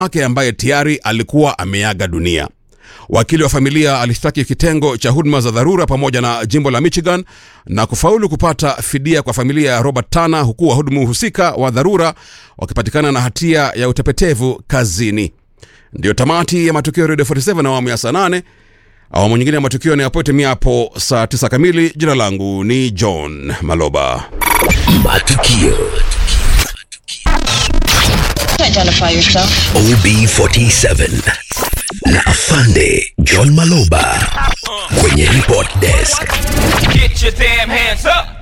wake ambaye tayari alikuwa ameaga dunia. Wakili wa familia alishtaki kitengo cha huduma za dharura pamoja na jimbo la Michigan na kufaulu kupata fidia kwa familia ya Robert Tana, huku wahudumu husika wa dharura wakipatikana na hatia ya utepetevu kazini. Ndiyo tamati ya matukio ya Radio 47 na awamu ya saa 8. Awamu nyingine ya matukio ni yapotimia hapo saa 9 kamili. Jina langu ni John Maloba. Matukio Identify yourself. OB47 na Afande John Maloba kwenye report desk. Get your damn hands up.